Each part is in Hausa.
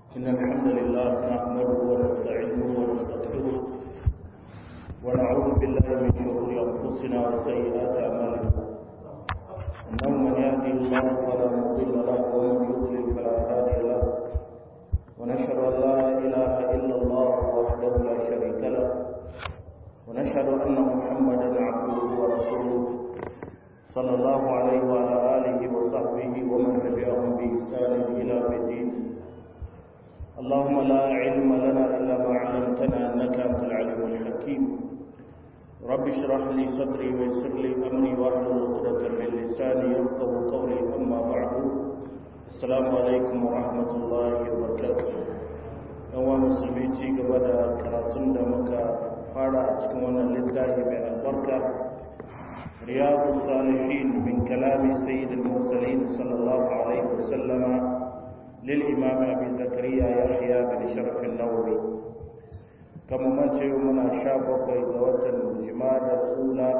إن الحمد لله نحمده ونستعينه ونستغفره ونعوذ بالله من شرور أنفسنا وسيئات أعمالنا إنه من يهدي الله فلا مضل له ومن يضلل فلا هادي له ونشهد أن لا إله إلا الله وحده لا شريك له ونشهد أن محمدا عبده ورسوله صلى الله عليه وعلى آله وصحبه ومن تبعهم بإحسان إلى الدين اللهم لا علم لنا إلا ما علمتنا أنك أنت العليم الحكيم رب اشرح لي صدري ويسر لي أمري واحلل عقدة من لساني يفقه قولي أما بعد السلام عليكم ورحمة الله وبركاته yawa musulmi ci gaba da karatun da muka fara a cikin wannan littafi mai albarka riyadu salihin min kalami sayyidul mursalin sallallahu alaihi wasallama للإمام أبي زكريا يحيى بن شرف النووي كما ما تشيو منا شابك إذوات الجماد الأولى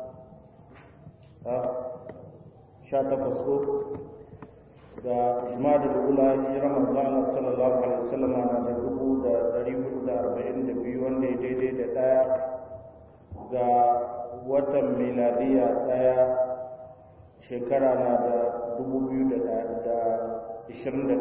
شاتا فسقوط da jumada da ula hijira manzo Allah sallallahu alaihi wasallam na da dubu da dari hudu da arba'in da biyu wanda ya daidai da daya ga watan miladiya daya shekara na da dubu biyu da 21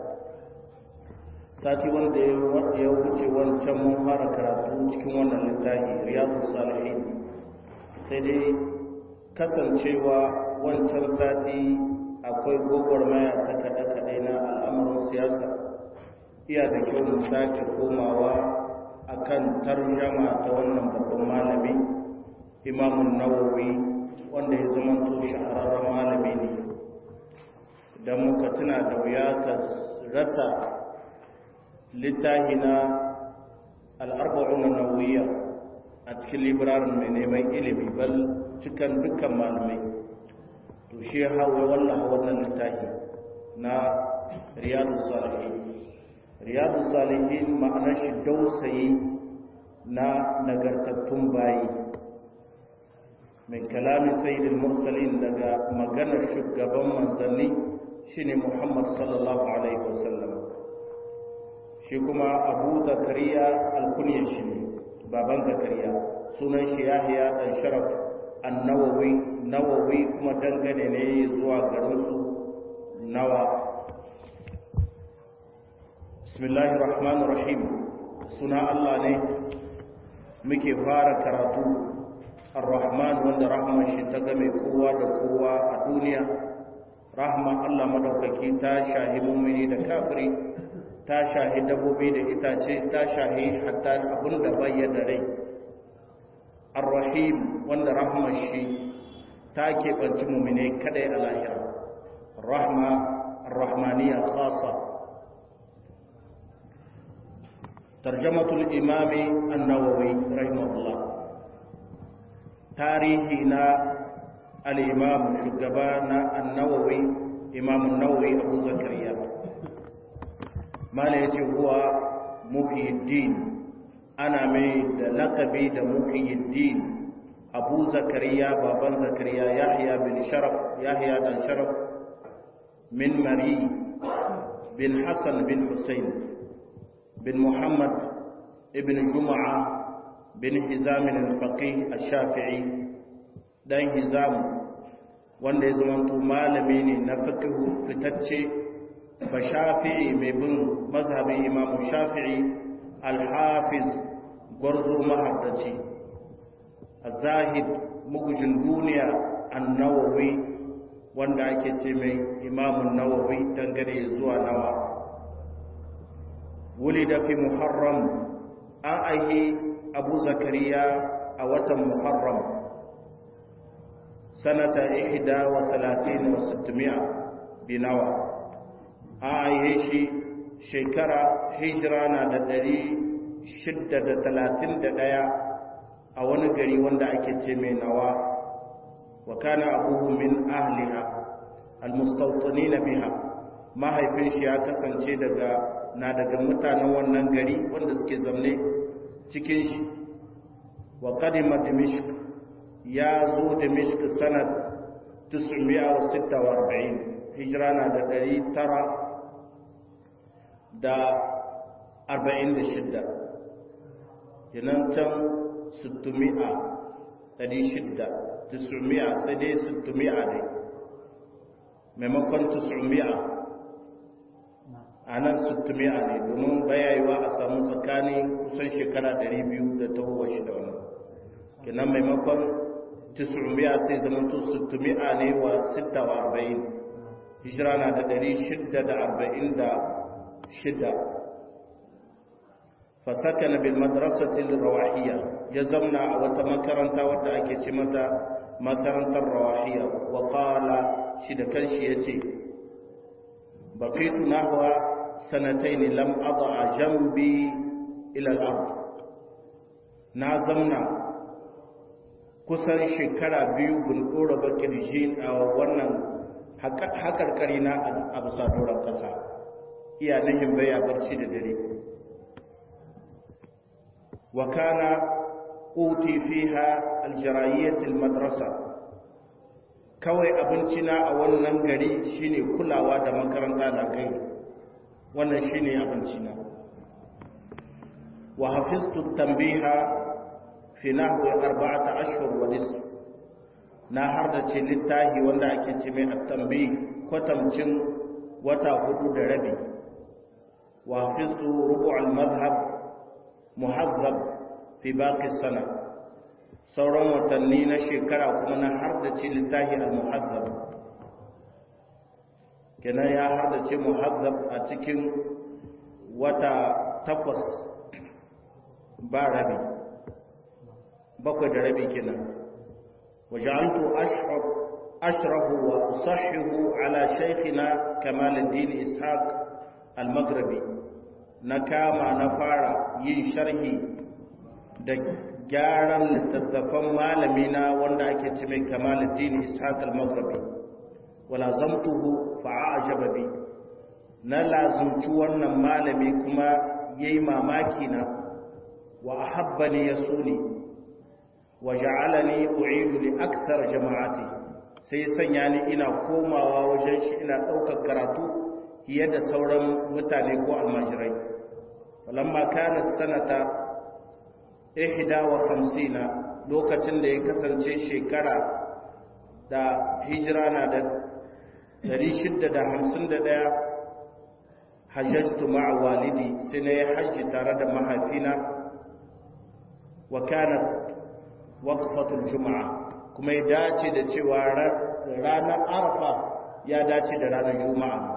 sati wanda ya wuce wancan mun fara karatu cikin wannan littafi riyadu salihin sai dai kasancewa wancan sati akwai gwagwarmaya ta kaɗe-kaɗe na al'amuran siyasa iya da kyau mu sake komawa akan tarjama ta wannan babban malami imamun nawawi wanda ya zama to shahararren malami ne da muka tuna da wuya ka rasa littahi na al'arba'un nawiya a cikin libirarin mai neman ilimi bal cikin dukkan malamai to shi ya hawa wallaha wannan littahi na riyadu salihin riyadu salihin ma'anar shi dausayi na nagartattun bayi min kalami sayyidul mursalin daga maganar shugaban manzanni shine Muhammad sallallahu alaihi wasallam shi kuma Abu Zakariya alkunya shi ne baban Zakariya sunan shi Yahya dan Sharaf an-Nawawi Nawawi kuma dangane ne zuwa garin su Nawa Bismillahir Rahmanir Rahim suna Allah ne muke fara karatu Ar-Rahman wanda rahman shi ta game kowa da kowa a duniya rahman Allah madaukaki ta shahi mumini da kafiri ta shahi dabbobi da itace ta shahi hatta abun da bayyana rai ar-rahim wanda rahman shi ta keɓanci mumine kadai a lahira rahma ar-rahmaniya khasa tarjamatul imami an-nawawi rahimahullah tarihi na al'imam shugaba na annawawi imamun nawawi abu zakariya mala ya ce huwa muhyiddin ana mai da lakabi da muhyiddin abu zakariya baban zakariya yahya bin sharaf yahya dan sharaf min mari bin hassan bin hussein bin muhammad ibn juma'a bin hizamin al-faqih al-shafi'i dan hizamu wanda ya zama malami ne na fiqhu fitacce ba shafi'i mai bin mazhabin imam shafi'i al-hafiz gwarzo mahaddaci az-zahid mugujin duniya an-nawawi wanda ake ce mai imam an-nawawi dangane zuwa nawa wulida fi muharram an aihi abu zakariya a watan muharram سنة إحدى وثلاثين وستمائة بنوى آيشي شكرا هجرانا ددري شدة ثلاثين ددايا أو نقري وندا أكتمي نوى وكان أبوه من أهلها المستوطنين بها ما haifin shi ya kasance daga na daga mutanen wannan gari wanda suke zamne cikin shi wa qadima dimishq ya zo da mishka sanad 946 hijira na da da arba'in da shidda yanan can sittumi'a ɗari shidda tisumi'a sai dai sittumi'a ne maimakon tisumi'a a nan sittumi'a ne domin bayayewa a samu tsakanin kusan shekara ɗari biyu da tahowa shi da wannan kenan maimakon tisumi'a sai zama to sittumi'a ne wa sitta wa arba'in hijira na da ɗari shidda da arba'in da shidda fasakana bil madrasatil rawahiyya ya zamna a wata makaranta wadda ake ce mata makarantar rawahiyya wa qala shi da kanshi yace baqitu nahwa sanatayn lam ad'a jambi ila al-ard na zamna kusan shekara biyu bin dora bakirji a wannan hakarkari na a bisa doron kasa iya nihin baya barci da dare وكان أوتي فيها الجراية المدرسة kawai abincina a wannan gari shine kulawa da makaranta na kai wannan shine abincina wa hafiztu tanbiha fi nahwi arba'ata ashhur wa nisf na har da ce littahi wanda ake ce mai at-tanbih kwatamcin wata hudu da rabi wa hafiztu rubu' al-madhhab muhazzab fi baqi sana sauran watanni na shekara kuma na har da ce littahi al-muhazzab kenan ya har da ce muhazzab a cikin wata takwas ba rabi bakwai da rabi kenan waja'altu ashhab ashrahu wa usahhihu ala shaykhina kamal ad-din ishaq al-maghribi na kama na fara yin sharhi da gyaran littattafan malamina wanda ake ce mai kamaluddin ishaq al-maghribi wala zamtuhu fa'ajaba bi na lazumci wannan malami kuma yayi mamaki na wa ahabbani yasuni wa ja'alani u'idu li akthar jama'ati sai sanya ni ina komawa wajen shi ina daukar karatu fiye da sauran mutane ko almajirai falamma kana sanata ihda wa khamsina lokacin da ya kasance shekara da hijira na da 651 hajjatu ma'a walidi sai na yi hajji tare da mahaifina wa kana waqfatul juma'a kuma ya dace da cewa ranar arfa ya dace da ranar juma'a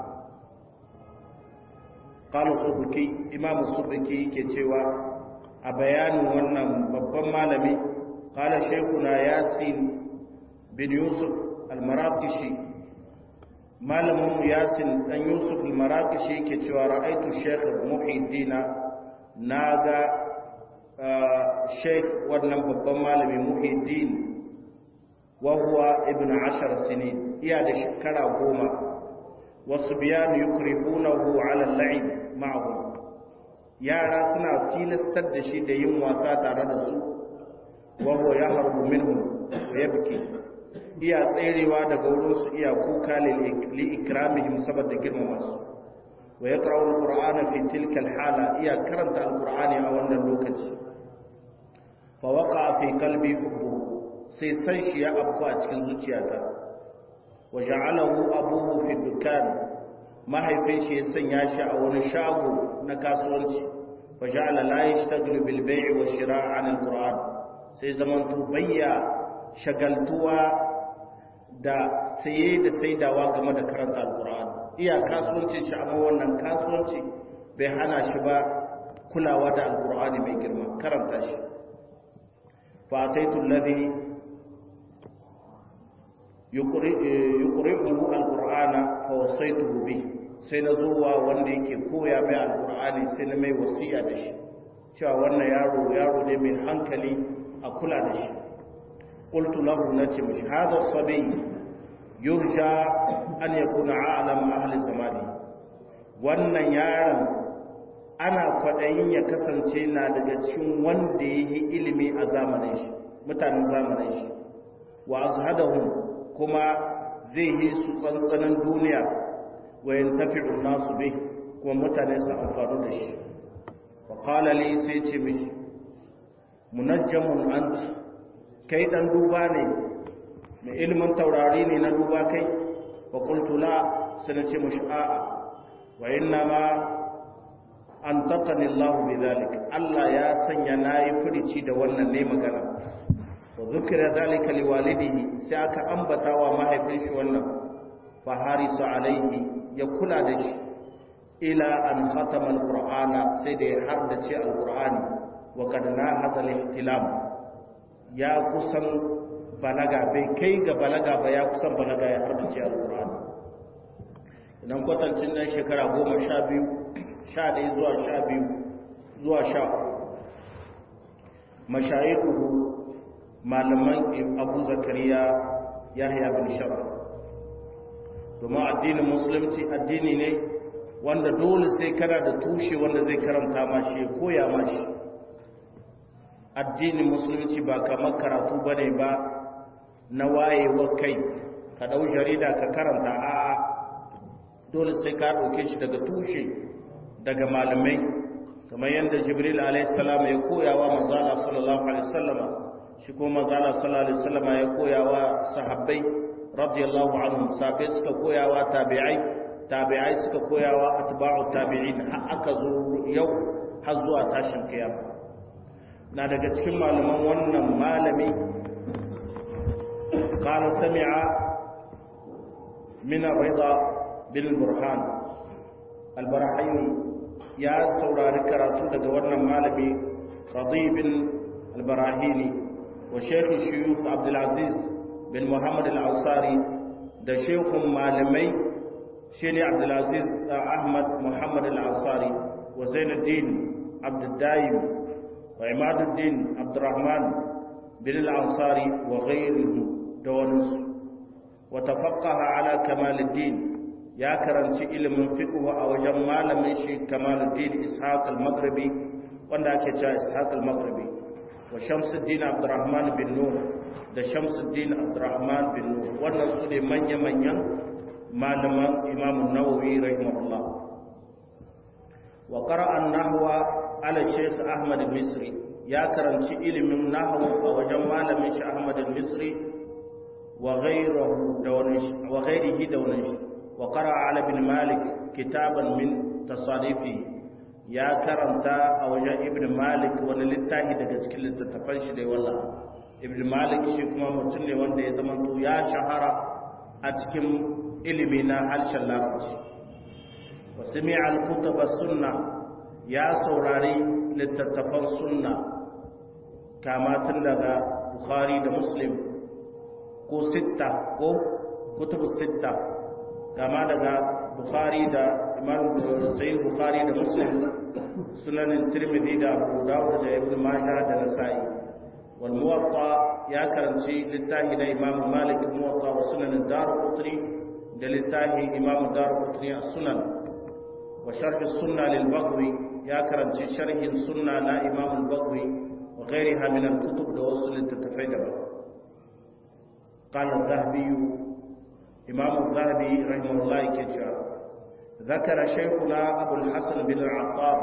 قال الصبكي امام الصبكي yake cewa a bayanin wannan babban malami qala shaykhuna yasin bin yusuf al-maraqishi malamin yasin dan yusuf al-maraqishi yake cewa ra'aitu shaykh muhiddin naga shaykh wannan babban malami muhiddin wa huwa ibn 10 sinin iya da shekara goma wasu biyan yukrihunahu ala al-la'ib ma'ahum yara suna tilastar da shi da yin wasa tare da su wa huwa yahrubu minhum wa yabki iya tserewa daga wurin su iya kuka li ikramihim saboda girmama su wa yaqra'u al-qur'ana fi tilka al-hala iya karanta al-qur'ani a wannan lokaci fa waqa fi qalbi hubbu sai san shi ya afku a cikin zuciyata wa ja'alahu abuhu fi dukkan mahaifin shi ya sanya shi a wani shago na kasuwanci wa ja'ala la yashtaghilu bil bay'i wa shira'i 'an al-qur'an sai zaman to bayya shagaltuwa da saye da saidawa game da karanta al-qur'an iya kasuwancin shi amma wannan kasuwanci bai hana shi ba kulawa da al-qur'ani mai girma karanta shi fa ataitu alladhi yuqri'uhu al-qur'ana fa wasaituhu bihi sai na zuwa wanda yake koya mai alkur'ani sai na mai wasiya da shi cewa wannan yaro yaro ne mai hankali a kula da shi qultu lahu nace mishi hadha sabi yurja an yakuna a'lam ahli zamani wannan yaron ana kwadayin ya kasance na daga cikin wanda yi ilimi a zamanin shi mutanen zamanin shi wa azhadahum kuma zai yi su tsantsanin duniya wayan tafi'un nasu bih kuma mutane su amfanu da shi wa qala li sai ce mishi munajjamun anti kai dan duba ne mai ilimin taurari ne na duba kai wa qultu la sai ce mishi a'a wa inna ma an taƙani Allah bi zalik Allah ya sanya na yi furici da wannan ne magana wa zukira zalika li walidihi sai aka ambata wa mahaifin shi wannan fa harisu alaihi ya kula da shi ila an khatama alqur'ana sai da ya haddace alqur'ani wa kad nahaza al-ihtilam ya kusan balaga bai kai ga balaga ba ya kusan balaga ya haddace alqur'ani idan kwatancin nan shekara goma sha biyu sha ɗaya zuwa sha biyu zuwa sha mashayikuhu malaman abu zakariya yahya bin shara domin addinin musulunci addini ne wanda dole sai kana da tushe wanda zai karanta mashi ya koya mashi addinin musulunci ba kamar karatu ba ne ba na wayewa kai ka ɗau jarida ka karanta a'a dole sai ka ɗauke shi daga tushe daga malamai kamar yadda jibril alaihissalam ya koyawa manzala sallallahu alaihi wasallama shi ko manzala sallallahu alaihi wasallama ya koyawa sahabbai radiyallahu anhum sahabbai suka koyawa tabi'ai tabi'ai suka koyawa atba'u tabi'in har aka zo yau har zuwa tashin kiyama na daga cikin malaman wannan malami qala sami'a min ar-ridha bil burhan al-barahini ya saurari karatu daga wannan malami khadibin al-barahini wa shaykh shuyukh abdul aziz bin muhammad al-ansari da shaykhun malamai shine abdul aziz ahmad muhammad al-ansari wa zainuddin abdul daim wa imaduddin abdurrahman bin al-ansari wa ghayrihi da wani wa tafaqqaha ala kamaluddin ya karanci ilimin fiqh a wajen malamin shi Kamaluddin Ishaq al-Maghribi wanda ake cewa Ishaq al-Maghribi wa Shamsuddin Abdurrahman bin Nur da Shamsuddin Abdurrahman bin Nur wannan su ne manya-manyan malaman Imam Nawawi rahimahullah wa qara'a an-nahwa ala Sheikh Ahmad al-Misri ya karanci ilimin nahwu a wajen malamin shi Ahmad al-Misri wa ghayrihi da wani wa ghayrihi da wani وقرأ على ابن مالك كتابا من تصاريفه يا كرمتا أو جاء ابن مالك وانا للتاهي دقا تكل تتفنش دي والله ابن مالك شكما متني وانا يزمنتو يا شهرة أتكم إلمنا هل شلارج وسمع الكتب السنة يا سوراري لتتفن سنة كما تندغى بخاري دا مسلم كو ستة كو كتب الستة kama daga bukhari da imam sayyid bukhari da muslim sunanin tirmidhi da abu dawud da ibn majah da nasa'i wal muwatta ya karanci littafi na imam malik muwatta wa sunanin darqutni da littafi imam darqutni as-sunan wa sharh as-sunna lil baghawi ya karanci sharhin sunna na imam al-baghawi wa ghayriha min al-kutub da wasu littattafai daban قال الذهبي إمام الذهبي رحمه الله كجاء ذكر شيخنا أبو الحسن بن العطار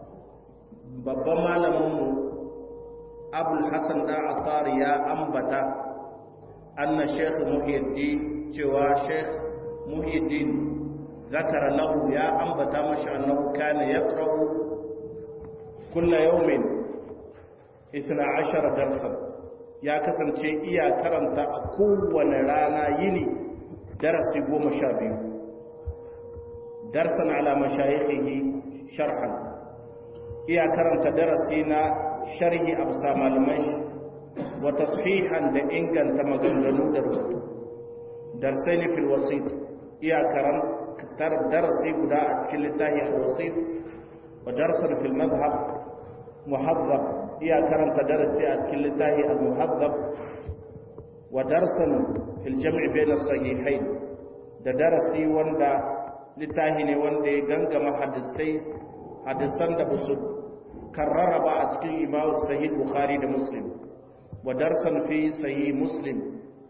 babban malaminmu abul hassan da attar ya ambata anna sheikh muhyiddin cewa sheikh muhyiddin zakara lahu ya ambata mashi annahu kana yaqra'u kulla yawmin 12 darsan ya kasance iya karanta a kowane rana yini darasi goma sha biyu darsan ala mashayikhihi sharhan iya karanta darasi na sharhi a bisa malaman shi wa tasfihan da inganta maganganu da rubutu darsai ne fil wasit iya karantar darasi guda a cikin littafi al wasit wa darsan fil madhhab muhazzab iya karanta darasi a cikin littafi al muhazzab wa darsan fil jam'i bayna sahihain da darasi wanda littafi ne wanda ya gangama hadisai hadisan da basu karrara ba a cikin imamu sahih bukhari da muslim wa darsan fi sahih muslim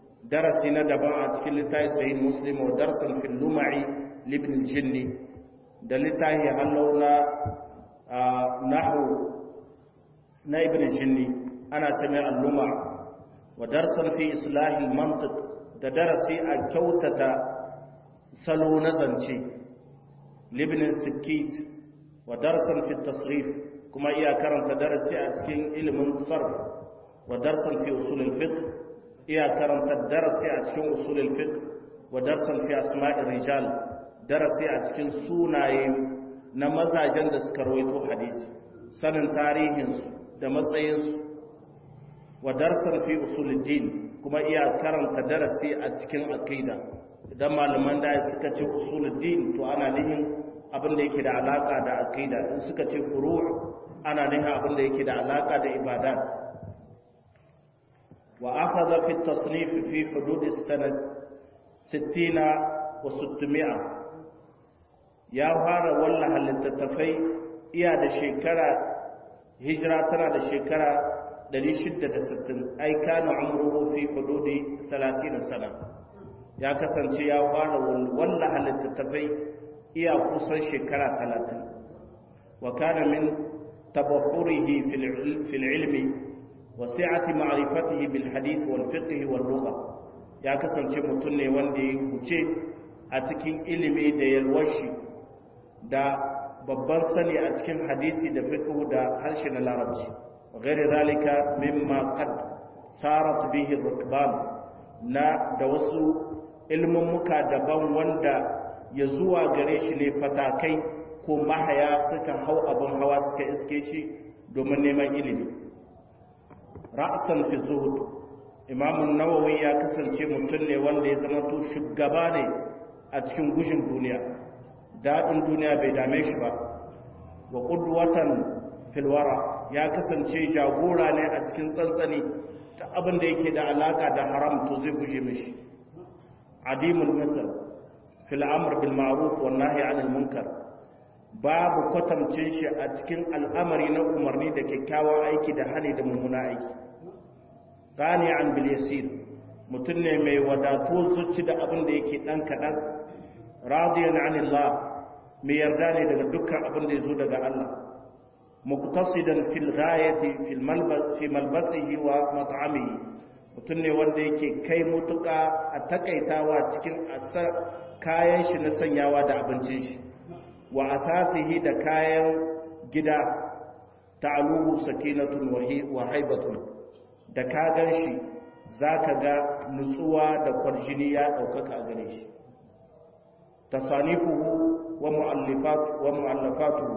darasi na daban a cikin littafi sahih muslim wa darsan fil lumai libn jinni da littafi hallau na nahu na ibn jinni ana ce mai alluma wa darsan fi islahil mantiq da darasi a kyautata salo na zance libnin sikit wa darsan fi tasrif kuma iya karanta darasi a cikin ilimin sarf wa darsan fi usulul fiqh iya karanta darasi a cikin usulul fiqh wa darsan fi asma'ir rijal darasi a cikin sunaye na mazajen da suka rawaito hadisi sanin tarihinsu da matsayinsu wa darsan fi usuluddin kuma iya karanta darasi a cikin aqida idan malaman da suka ce usuluddin to ana nihin abin da yake da alaka da aqida in suka ce furu' ana nihin abin da yake da alaka da ibadat wa akhadha fi at-tasnif fi hudud as-sanad 60 wa 600 ya fara wallaha littattafai iya da shekara hijira tana da shekara 660 ai kana umruhu fi hududi 30 sana ya kasance ya fara wallaha littattafai iya kusan shekara 30 wa kana min tabahurihi fil ilmi wa si'ati ma'rifatihi bil hadith wal fiqh wal lugha ya kasance mutum ne wanda ya huce a cikin ilimi da yalwashi da babban sani a cikin hadisi da fiqh da harshe na larabci ghairi zalika mimma qad sarat bihi rukban na da wasu ilmin muka daban wanda ya zuwa gare shi ne fatakai ko mahaya suka hau abin hawa suka iske shi domin neman ilimi ra'san fi zuhud imamun nawawi ya kasance mutum ne wanda ya zama to shugaba ne a cikin gushin duniya daɗin duniya bai dame shi ba wa ƙudwatan filwara ya kasance jagora ne a cikin tsantsani ta abin da yake da alaƙa da haram to zai guje mishi adimul misal fil amr bil ma'ruf wan nahy anil munkar babu kwatamcin shi a cikin al'amari na umarni da kyakkyawan aiki da hali da mummuna aiki qani'an bil yasir mutum ne mai wadatu zuci da abin da yake dan kadan radiyan anillah mai yarda ne daga dukkan abin da ya zo daga Allah muqtasidan fil ghayati fil malbas fi malbasihi wa mat'amihi mutum ne wanda yake kai mutuka a takaitawa cikin asar kayan shi na sanyawa da abincin shi wa asasihi da kayan gida ta'aluhu sakinatun wa haibatun da ka gan shi zaka ga nutsuwa da kwarjini ya daukaka a gare shi تصانيفه ومؤلفات ومؤلفاته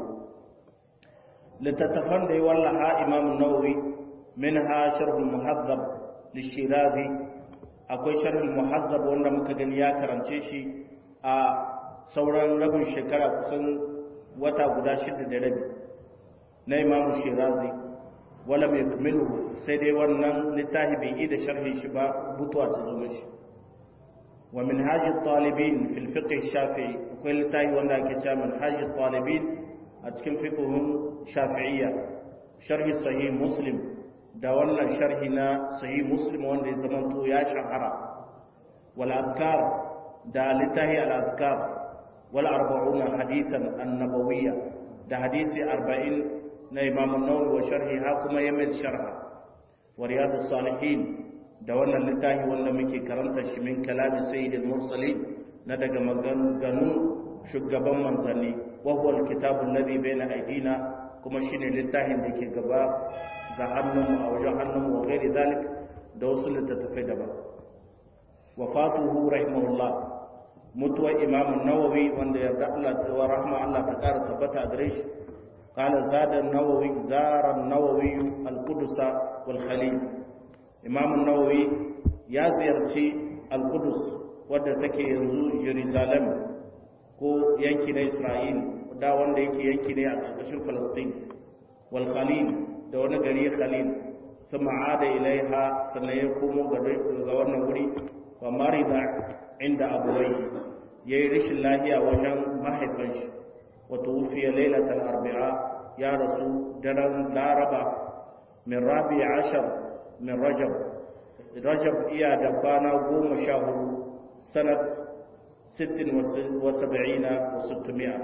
لتتفند والله إمام النووي منها شرح المهذب للشيرازي akwai sharhul muhazzab wanda muka gani ya karance shi a sauran rabin shekara kusan wata guda shida da rabi na imamu shirazi wala mai kumilu sai dai wannan littafi bai yi da sharhi shi ba butuwa ta zo shi ومنهاج الطالبين في الفقه الشافعي وكل تاي وانا كتاب منهاج الطالبين اتكن فقههم شافعية شرح صحيح مسلم دا وانا شرحنا صحيح مسلم وانا زمنتو يا شهرة والأذكار دا لتهي الأذكار والأربعون حديثا النبوية دا حديث أربعين نا إمام النووي وشرحها كما يمد شرحها ورياض الصالحين da wannan littafi wanda muke karanta shi min kalami sayyidil mursalin na daga maganganun shugaban manzanni wa huwa alkitabu alladhi bayna aydina kuma shine littafin da ke gaba ga hannun a wajen hannun wa ghairi zalik da wasu littattafai daban wafatuhu rahimahullah mutuwar imam nawawi wanda yarda Allah wa rahma Allah ta kara tabbata a gare shi قال زاد النووي زار النووي القدس والخليل imam nawawi ya ziyarci al-qudus wadda take yanzu jerusalem ko yanki na isra'il da wanda yake yanki ne a ƙarƙashin falastin wal khalil da wani gari khalil sun ma'ada ilaiha sannan ya komo ga wannan wuri wa marida inda abuwai ya yi rashin lahiya wajen mahaifin shi wata wufiya lailatul arbi'a ya rasu daren laraba min rabi ashar min rajab rajab iya da kwana goma sha hudu sanat sittin wa saba'ina wa sittumiya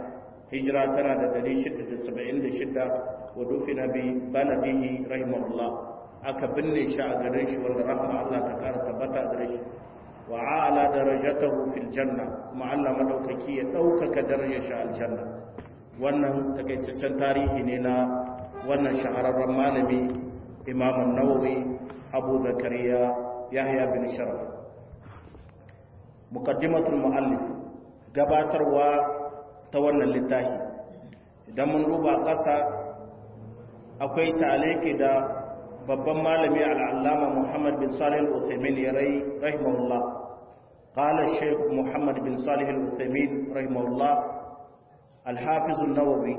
hijira tana da 676 wa dufina bi baladihi rahimahullah aka binne shi a garin shi wanda rahma Allah ta kara tabbata a gare shi wa ala darajatahu fil janna kuma Allah madaukaki ya daukaka darajar shi aljanna wannan takaitaccen tarihi ne na wannan shahararren malami Imam an-Nawawi Abu Zakariya Yahya bin Sharaf muqaddimatul muallif gabatarwa ta wannan littafi idan mun duba ƙasa akwai taliki da babban malami al'allama Muhammad bin Salih al-Uthaymin ya rai rahimahullah qala Sheikh Muhammad bin Salih al-Uthaymin rahimahullah al-Hafiz an-Nawawi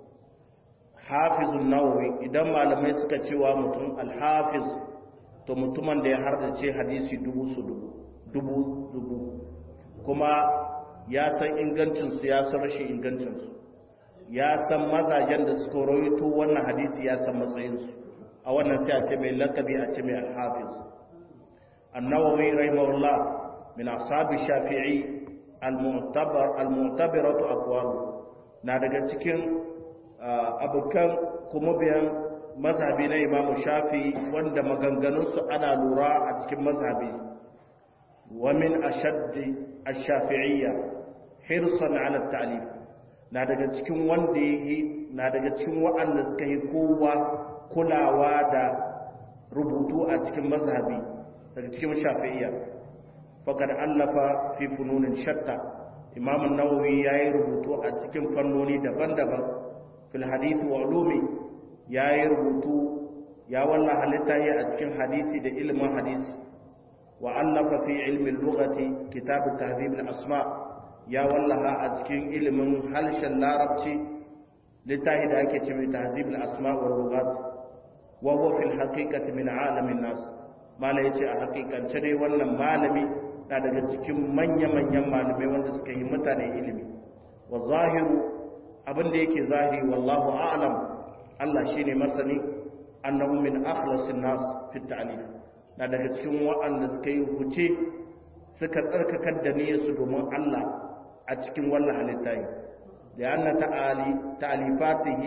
Hafiz an-Nawawi idan malamai suka cewa mutum al-Hafiz to mutumin da ya hardace hadisi dubu su dubu dubu dubu kuma ya san ingancinsu ya san rashin ingancinsu ya san mazajen da suka rawaito wannan hadisi ya san matsayinsu a wannan sai a ce mai lakabi a ce mai alhafiz annawawi rahimahullah min ashabi shafi'i al-mu'tabar al-mu'tabiratu aqwalu na daga cikin abukan kuma biyan mazhabi na imamu shafi wanda maganganunsu ana lura a cikin mazhabi wa min ashaddi ash-shafi'iyya hirsan 'ala at-ta'lif na daga cikin wanda yi na daga cikin waɗanda suka yi kowa kulawa da rubutu a cikin mazhabi daga cikin shafi'iyya faqad allafa fi fununin shatta imam an-nawawi yayi rubutu a cikin fannoni daban-daban fil hadith wa ulumi yayi rubutu ya wallaha littafi a cikin hadisi da ilimin hadisi wa allafa fi ilmi al-lughati kitab tahdhib al-asma' ya wallaha a cikin ilimin harshen larabci littafi da ake cewa tahzib al-asma wa lughat wa huwa fil haqiqati min alamin nas mala yace a haƙiƙance dai wannan malami na daga cikin manya-manyan malamai wanda suka yi mutane ilimi wa zahiru abin da yake zahiri wallahu a'lam Allah shine masani annahu min akhlasin nas fi ta'lif na daga cikin waɗanda suka yi huce suka tsarkakar da niyyarsu domin Allah a cikin wannan halitta da yana ta'alifatihi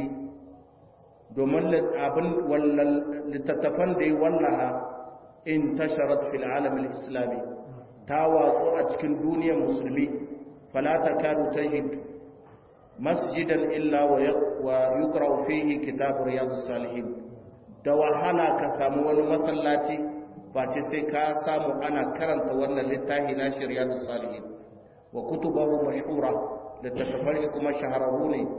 domin abin littattafan da ya wallaha in tasharat fil alamin islami ta watsu a cikin duniyar musulmi falata kadu tajid masjidan illa wa yukra fihi kitab riyadus salihin da wahala ka samu wani masallaci face sai ka samu ana karanta wannan littafi na riyadus salihin wa kutubahu mashhura littattafan shi kuma shahararru ne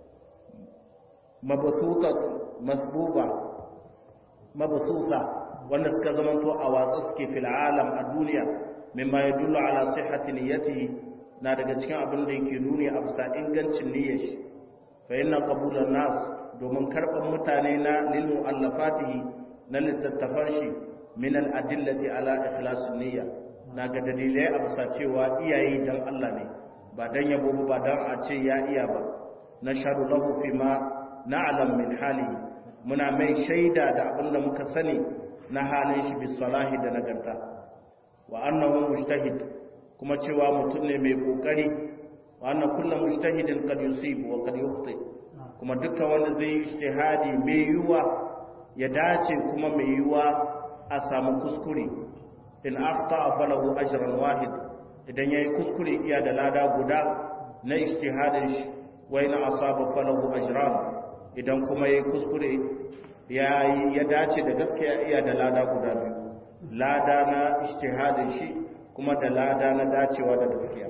mabasuta masbuba mabasuta wanda suka zamanto a watsa suke fil alam a duniya mimma yadullu ala sihhati niyyatihi na daga cikin abin da yake nuni a bisa ingancin niyyar shi fa inna qabulan nas domin karban mutane na lil muallafatihi na littattafan shi min al adillati ala ikhlasin niyya na ga dalilai a bisa cewa iyaye dan Allah ne ba dan yabo ba dan a ce ya iya ba na sharu lahu fi ma na'lam min halihi muna mai shaida da abin da muka sani na halin shi bi salahi da nagarta wa annahu mujtahid kuma cewa mutum ne mai kokari wa anna kullu mujtahidin qad yusib wa qad yukhti kuma dukkan wanda zai yi ijtihadi mai yuwa ya dace kuma mai yuwa a samu kuskure in akhta falahu ajran wahid idan yayi kuskure iya da lada guda na ijtihadin shi wa in asaba falahu ajran idan kuma yayi kuskure ya ya dace da gaskiya iya da lada guda biyu lada na ijtihadin shi kuma da lada na dacewa da gaskiya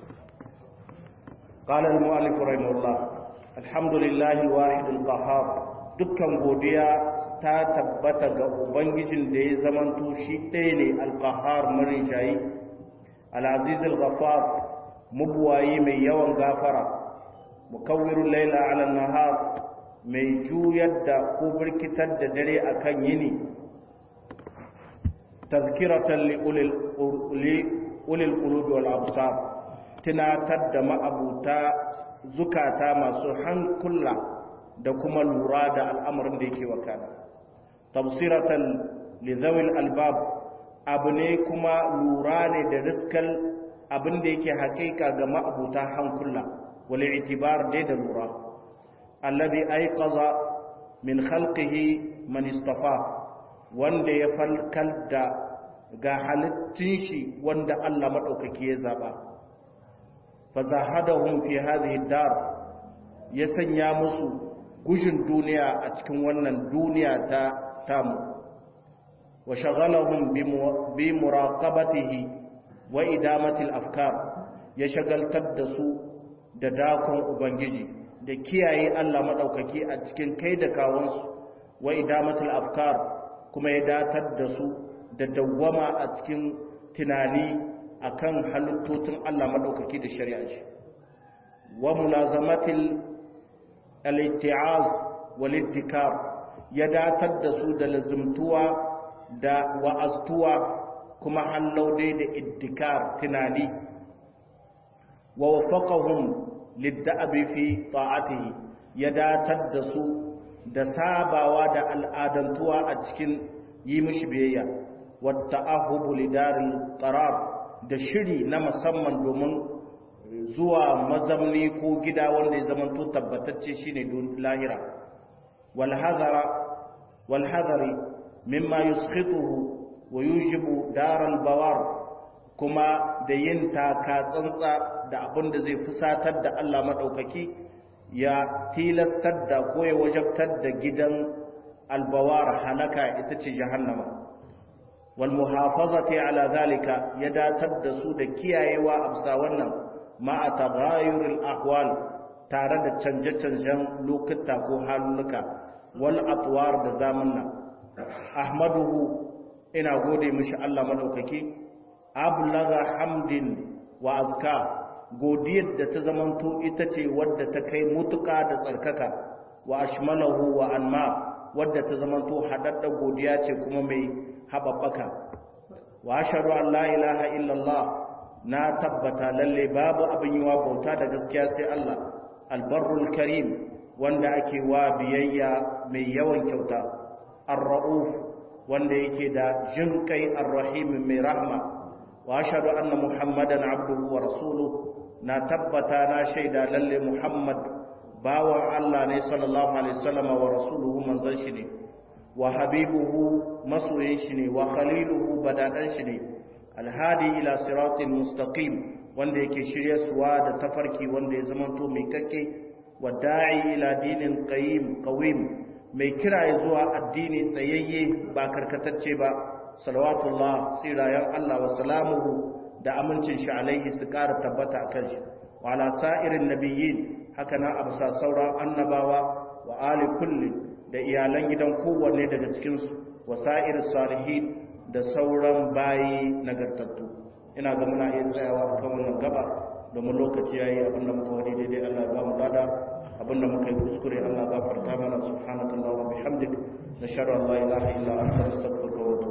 qala al-mu'allif rahimahullah alhamdulillahi al-wahid al-qahhar dukkan godiya ta tabbata ga ubangijin da ya zamanto shi ɗaya ne alƙahar marin shayi al'aziz al-ghafar mubuwayi mai yawan gafara mukawwirul laila ala nahar mai juyar da ko birkitar da dare akan yini tazkiratan li ulil qulubi wal absar tunatar da ma'abuta zukata masu hankula da kuma lura da al'amarin da yake wakana tafsiratan lidhawil albab abu ne kuma lura ne da riskal abin da yake haƙiƙa ga ma'abuta hankula wal i'tibar dai da lura alladhi ayqaza min khalqihi man istafa wanda ya falkal da ga halittun shi wanda Allah madaukaki ya zaba fa zahadahum fi hadhihi dar ya sanya musu gushin duniya a cikin wannan duniya ta tamu wa shaghalahum bi muraqabatihi wa idamati al-afkar ya shagaltar da su da dakon ubangiji da kiyaye Allah madaukaki a cikin kai da kawansu wa idamati al-afkar kuma ya datar da su da dawwama a cikin tunani akan halittotin Allah madaukaki da shari'a ce wa mulazamatil al-itti'az wal iddikar ya datar da su da lazumtuwa da wa'aztuwa kuma hallaude da iddikar tunani wa wafaqahum lidda'abi fi ta'atihi ya datar da su da sabawa da al'adantuwa a cikin yi mishi biyayya wa ta'ahubu lidaril qarar da shiri na musamman domin zuwa mazamni ko gida wanda ya zamanto tabbatacce shine lahira wal hadara wal hadari mimma yuskhituhu wa yujibu daral bawar kuma da yin taka tsantsa da abin da zai fusatar da Allah madaukaki ya tilastar da ko ya wajabtar da gidan albawar halaka ita ce jahannama wal muhafazati ala zalika ya datar da su da kiyayewa absa wannan ma'a taghayyuril ahwal tare da canje-canjen lokuta ko halulluka wal atwar da zamanna ahmaduhu ina gode mishi Allah madaukaki ablaga hamdin wa azka godiyar da ta zamanto ita ce wadda ta kai mutuka da tsarkaka wa ashmalahu wa anma wadda ta zamanto hadadda godiya ce kuma mai hababbaka wa ashhadu an la ilaha illallah na tabbata lalle babu abin yiwa bauta da gaskiya sai Allah albarrul karim wanda ake wa biyayya mai yawan kyauta ar-ra'uf wanda yake da jin kai ar-rahim mai rahma wa ashhadu anna muhammadan abduhu wa rasuluhu na tabbata na shaida lalle muhammad bawan Allah ne sallallahu alaihi wasallam wa rasuluhu manzon shi ne wa habibuhu masoyin shi ne wa khaliluhu badadan shi ne alhadi ila siratin mustaqim wanda yake shiryarsuwa da tafarki wanda ya zamanto mai kakke wa da'i ila dinin qayyim qawim mai kira ya zuwa addini tsayayye ba karkatacce ba salawatullah tsirayen Allah wa salamuhu da amincin shi alaihi su ƙara tabbata a kan shi wa ala sa'irin nabiyyin haka na absa sauran annabawa wa ali kulli da iyalan gidan kowanne daga cikinsu wa sa'ir salihin da sauran bayi nagartattu ina ga muna iya tsayawa a kan wannan gaba domin lokaci yayi abinda muka wani daidai Allah ya ba mu lada abinda muka yi kuskure Allah ya gafarta mana subhanallahi wa bihamdik nashhadu an la ilaha illa anta astaghfiruka wa atubu